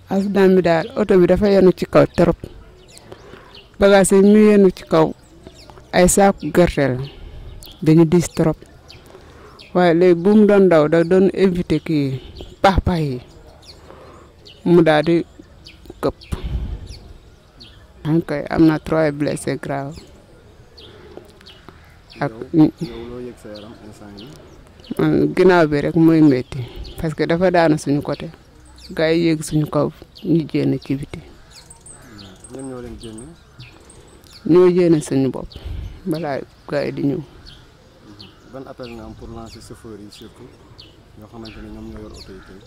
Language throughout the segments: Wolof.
accident bi daal oto bi dafa yenu ci kaw trop bagage yi mu yenu ci kaw ay saaku gerte la dañu diis trop waaye léegi bu mu doon daw da doon éviter kii pax pax yi mu daal di këpp ok am na trois blessés grave ak yow loo yëg sa yaram instant yi man ginnaaw bi rek mooy métti parce que dafa daanu suñu côté gars yi yéeg suñu kaw ñu jénn ci biti ñan ñoo leen génne ñoo jénn suñu bopp balaa gars yi di ñëw ban appel nga am pour lancer chauffeur yi surtout ñoo xamante ne ñoom ñoo yor oto yi tey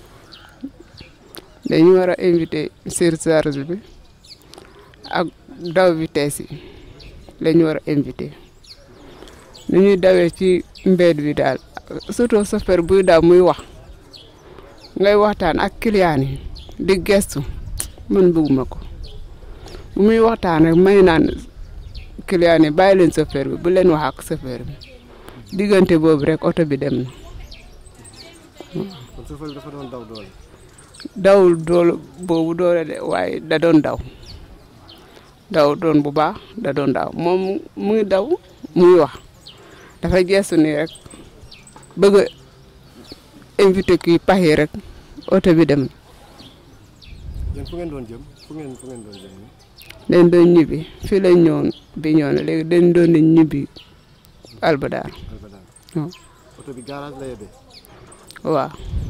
dañu war a invité surcharge bi ak daw vitesse yi lañu war a invité nu ñuy dawee ci mbedd bi daal surtout chauffeur buy daw muy wax ngay waxtaan ak client yi di gestu man bëgguma ko bu muy waxtaan rek may naan client yi bàyyi leen chauffeur bi bu leen wax ak chauffeur bi diggante boobu rek oto bi dem na kon chauffeur bi dafa doon daw doole dawul doolu boobu doole de waaye da doon daw daw doon bu baax da doon daw moom mu ngi daw muy wax dafa gestu nii rek bëgg a invité kii pax yi rek oto bi dem yéen fu ngeen doon jëm fu ngeen fu ngeen doon jëm ni dañ doon ñibbi fii lañ ñëwoon bi ñëw na léegi dañ doon di ñibbi albadaar Albadaan waaw oto bi garage la yebee waaw